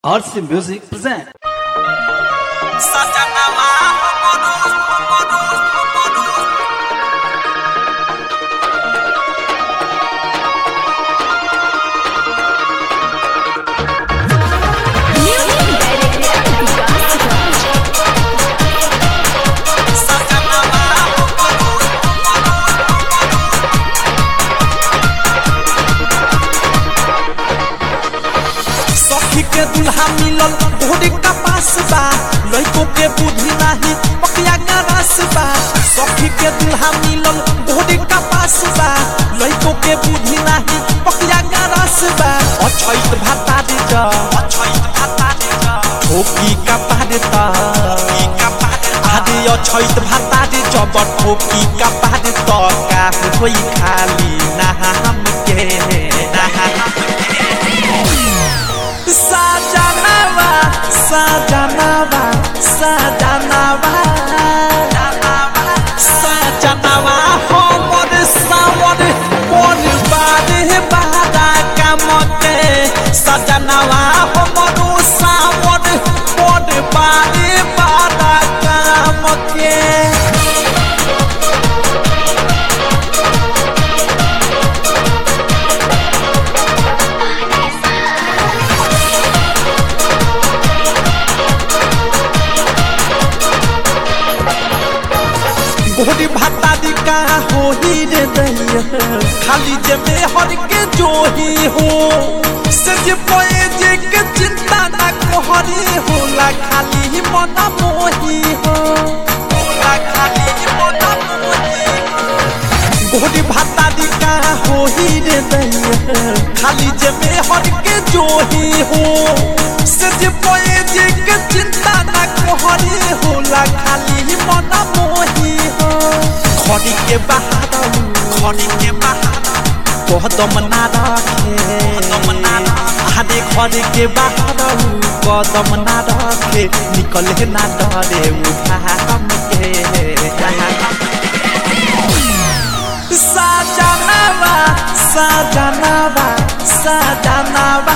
RC Music present. Satanama, Homodus, Homodus, Homodus. Satanama, Homodus, Homodus, सखी के दुल्हा मिलल घोड़ी का पास बा लइको के बुद्धि नाही पकिया का रस बा सखी के दुल्हा मिलल घोड़ी का पास बा लइको के बुद्धि नाही पकिया का रस बा अछैत भाता दे जा अछैत भाता दे जा, ठोकी का पारे ता ई का पादे ता, आदि अछैत भाता दे जब ठोकी का पारे त का होई खाली नाम के नाम Sajanava, Sajanava, Sajanava, Sajanava, homor sawar, mon bade bada kamote. Sajanava, homor sawar, mon bade bada kamote. गोरी भाता दी का हो ही रे दैया खाली जे में हर के जोही हो से जे पोए जे के चिंता ना कोहरी होला खाली ही मन मोही हो होला खाली ही मन मोही हो गोरी भाता दी का हो ही रे दैया खाली जे में हर के जोही हो से जे पोए जे के चिंता ना कोहरी होला खाली ही मन मोही हो खड़ी के बहादुर खड़ी के बहादुर, कदम ना रखे कदम ना रखे। आदे खड़ी के बहादुर कदम ना रखे निकले ना डरे उठा हम के साजनावा साजनावा साजनावा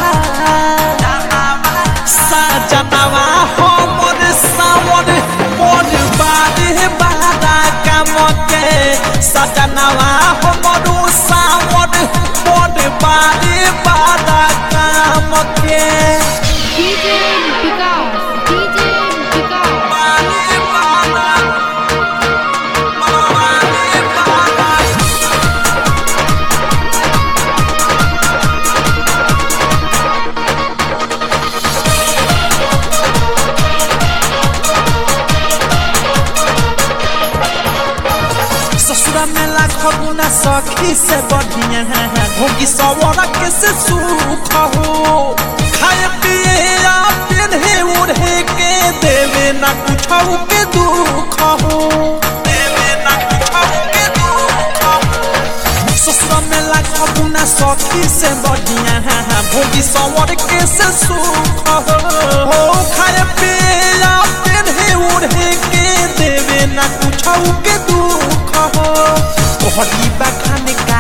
साजनावा हमर सावर मोर बारे बारा कामके साजनावा हमर सावर मोर बारे बारा कामके DJ Vikas, DJ Vikas. बारे बारा, बारे बारा। ससुरा में लाखों गुना सखी से बढ़िया होगी सवर के से सुख हो खाए पिए या पिन्हे उड़े के देवे ना कुछ के दुख हो देवे ना कुछ के दुख हो ससुरा में लाखों गुना सखी से बढ़िया भोगी सवर के से सुख हो खाए पिए या पिन्हे उड़े के देवे ना कुछ के दुख हो तोहरी बखान का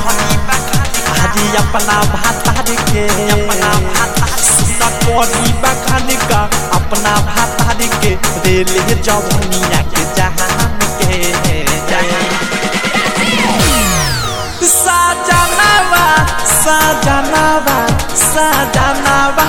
आज अपना भाता के अपना भाता सुना तोहरी बखान का अपना भाता के रेल जवनिया के जहान के जहान साजनावा साजनावा साजनावा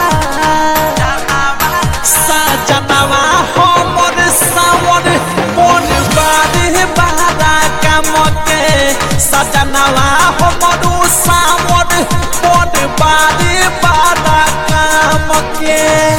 साजनावा हमर सावर मोर बारे बारा कामके साजनावा हमर सावर मोर बारे बारा कामके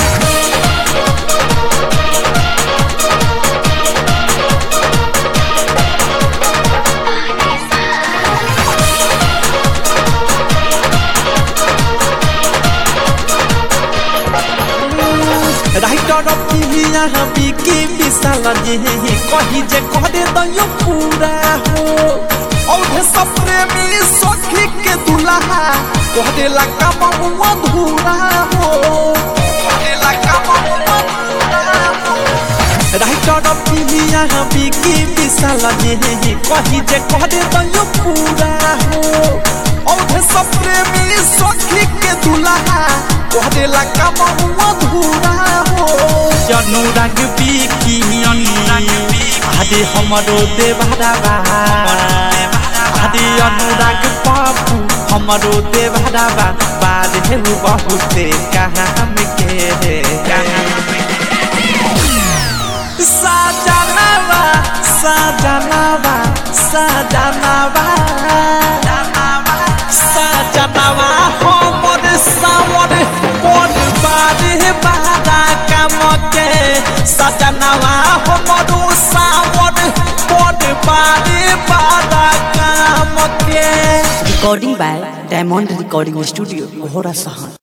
राइटर पिलिया बिकी विशाल जे कही जे करे दयो पूरा हो औधे सब प्रेमी सखी के दुल्हा कहदे ला काम अधूरा हो कहदे ला काम अधूरा हो राइटर पिलिया बिकी विशाल जे कही जे करे दयो पूरा हो औधे सब प्रेमी सखी के दुल्हा तोहरे ला कमऊ अधूरा हो अनुराग बिकी आदि हमरो देवराबा आदि अनुराग बाबू हमरो देवराबा बाद हे बहुते काम के रे साजनावा साजनावा साजनावा साजनावा हमर सावर कोन बारे बारा काम के साजनावा हमर सावर कोन बारे बारा काम के Recording by Diamond Recording Studio, Gohara Sahan.